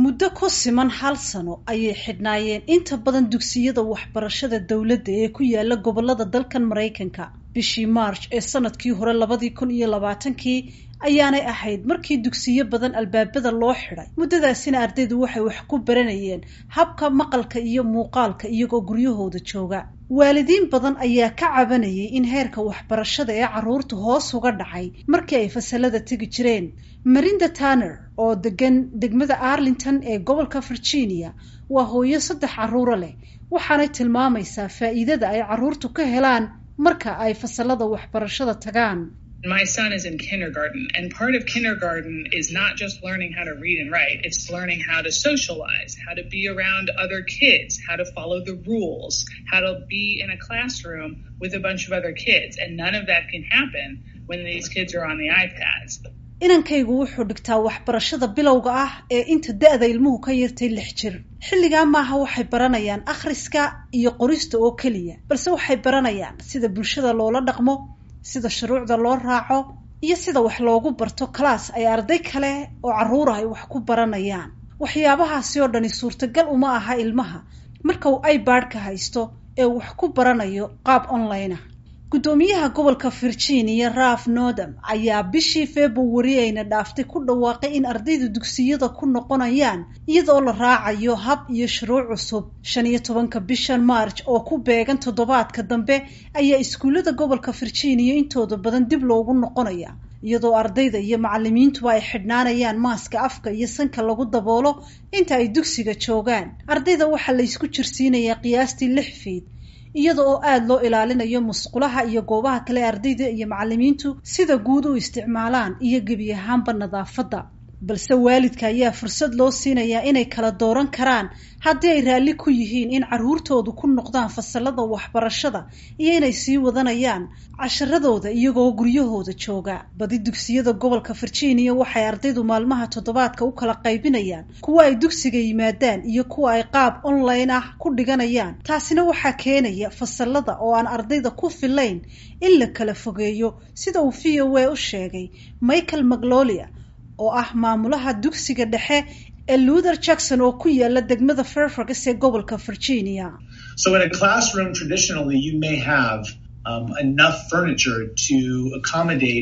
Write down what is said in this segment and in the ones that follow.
muddo ku siman hal sano ayay xidhnaayeen inta badan dugsiyada waxbarashada dowladda ee ku yaala gobolada dalkan maraykanka bishii march ee sanadkii hore labadii kun iyo labaatankii ayaanay ahayd markii dugsiyo badan albaabada loo xidhay muddadaasina ardaydu waxay wax ku baranayeen habka maqalka iyo muuqaalka iyagoo guryahooda jooga waalidiin badan ayaa ka cabanayay in heerka waxbarashada ee carruurta hoos uga dhacay markii ay fasalada tegi jireen marinda tanner oo degan degmada arlington ee gobolka virginia waa hooyo saddex carruuro leh waxaanay tilmaamaysaa faa'iidada ay carruurtu ka helaan marka ay fasalada waxbarashada tagaan My son is in kindergarten, and part of kindergarten is not just learning how to read and write, it's learning how to socialize, how to be around other kids, how to follow the rules, how to be in a classroom with a bunch of other kids. And none of that can happen when these kids are on the iPads. inankaygu wuxuu dhigtaa waxbarashada bilowga ah ee inta da-da ilmuhu ka yartay lix jir xilligaa maaha waxay baranayaan akhriska iyo qorista oo keliya balse waxay baranayaan sida bulshada loola dhaqmo sida shuruucda loo raaco iyo sida wax loogu barto class ay arday kale oo carruur ah ay wax ku baranayaan waxyaabahaasi oo dhani suurtagal uma aha ilmaha marka uu ibadka haysto ee wax ku baranayo qaab online ah guddoomiyaha gobolka virginia raf nordam ayaa bishii februari ayna dhaaftay ku dhawaaqay in ardayda dugsiyada ku noqonayaan iyadoo la raacayo hab iyo shuruuc cusub shan iyo tobanka bishan march oo ku beegan toddobaadka dambe ayaa iskuullada gobolka virginia intooda badan dib loogu noqonaya iyadoo ardayda iyo macalimiintuba ay xidhnaanayaan maaska afka iyo sanka lagu daboolo inta ay dugsiga joogaan ardayda waxaa la ysku jirsiinayaa qiyaastii lix fiid iyada oo aada loo ilaalinayo musqulaha iyo goobaha kale ardayda iyo macalimiintu sida guud u isticmaalaan iyo gebi ahaanba nadaafadda balse waalidka ayaa fursad loo siinayaa inay kala dooran karaan haddii ay raalli ku yihiin in carruurtoodu ku noqdaan fasalada waxbarashada iyo inay sii wadanayaan casharadooda iyagoo guryahooda jooga badi dugsiyada gobolka virginia waxay ardaydu maalmaha toddobaadka u kala qaybinayaan kuwa ay dugsiga yimaadaan iyo kuwa ay qaab online ah ku dhiganayaan taasina waxaa keenaya fasalada oo aan ardayda ku filayn in la kala fogeeyo sida uu v o a u sheegay michael maclolia oo ah maamulaha dugsiga dhexe ee luther jackson oo ku yaala degmada fairfax ee gobolka virginia So in a classroom, traditionally, you may have um, enough furniture to accommodate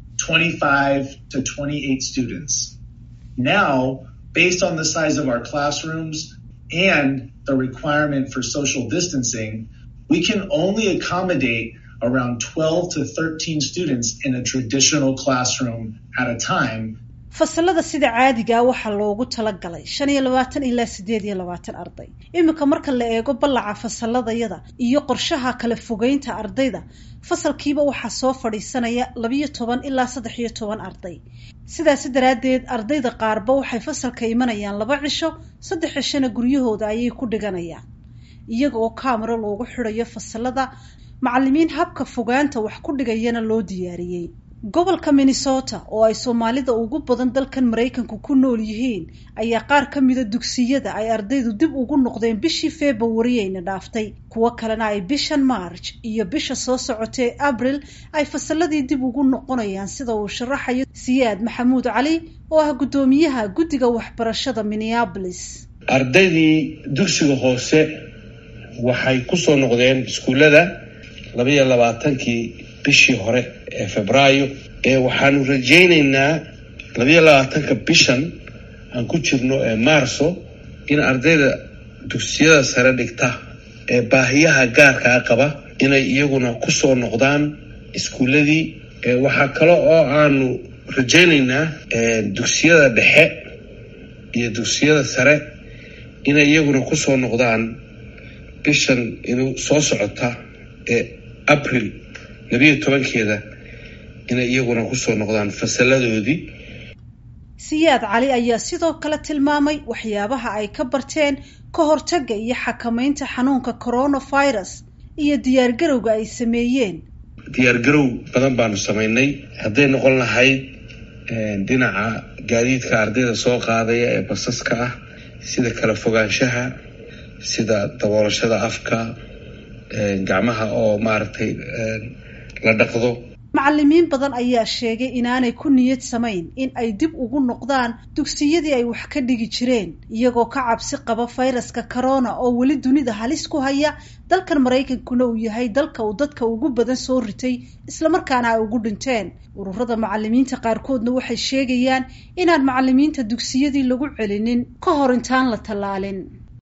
25 to 28 students. Now, based on the size of our classrooms and the requirement for social distancing, we can only accommodate around 12 to 13 students in a traditional classroom at a time fasalada sida caadigaa waxaa loogu talagalay shan iyo labaatan ilaa siddeed iyo labaatan arday iminka marka la eego ballaca fasaladayada iyo qorshaha kala fogeynta ardayda fasalkiiba waxaa soo fadhiisanaya labiyo toban ilaa saddex iyo toban arday sidaasi daraaddeed ardayda qaarba waxay fasalka imanayaan laba cisho saddex cishona guryahooda ayay ku dhiganayaan iyaga oo kaamaro loogu xidhayo fasalada macalimiin habka fogaanta wax ku dhigayana loo diyaariyey gobolka minnesota oo ay soomaalida ugu badan dalkan maraykanku ku nool yihiin ayaa qaar ka mida dugsiyada ay ardaydu dib ugu noqdeen bishii februari ayna dhaaftay kuwo kalena ay bishan march iyo bisha soo socotee abril ay fasaladii dib ugu noqonayaan sida uu sharaxayo siyaad maxamuud cali oo ah guddoomiyaha guddiga waxbarashada minneabolis ardaydii dugsiga hoose waxay kusoo noqdeen iskuullada labaiyo labaatankii bishii hore ee febraayo ee waxaanu rajaynaynaa labayo labaatanka bishan aan ku jirno ee maarso in ardayda dugsiyada sare dhigta ee baahiyaha gaarkaa qaba inay iyaguna kusoo noqdaan iskuuladii waxaa kale oo aanu rajaynaynaa dugsiyada dhexe iyo dugsiyada sare inay iyaguna kusoo noqdaan bishan inuu soo socota ee abril labiyo tobankeeda inay iyaguna kusoo noqdaan fasaladoodii siyaad cali ayaa sidoo kale tilmaamay waxyaabaha ay ka barteen ka hortagga iyo xakameynta xanuunka coronavirus iyo diyaargarowga ay sameeyeen diyaargarow badan baanu samaynay hadday noqon lahayd dhinaca gaadiidka ardayda soo qaadaya ee basaska ah sida kala fogaanshaha sida daboolashada afka gacmaha oo maaragtay la dhaqdo macalimiin badan ayaa sheegay inaanay ku niyad samayn in ay dib ugu noqdaan dugsiyadii ay wax ka dhigi jireen iyagoo ka cabsi qaba fayraska corona oo weli dunida halis ku haya dalkan maraykankuna uu yahay dalka uu dadka ugu badan soo ritay islamarkaana ay ugu dhinteen ururada macalimiinta qaarkoodna waxay sheegayaan inaan macalimiinta dugsiyadii lagu celinin ka hor intaan la tallaalin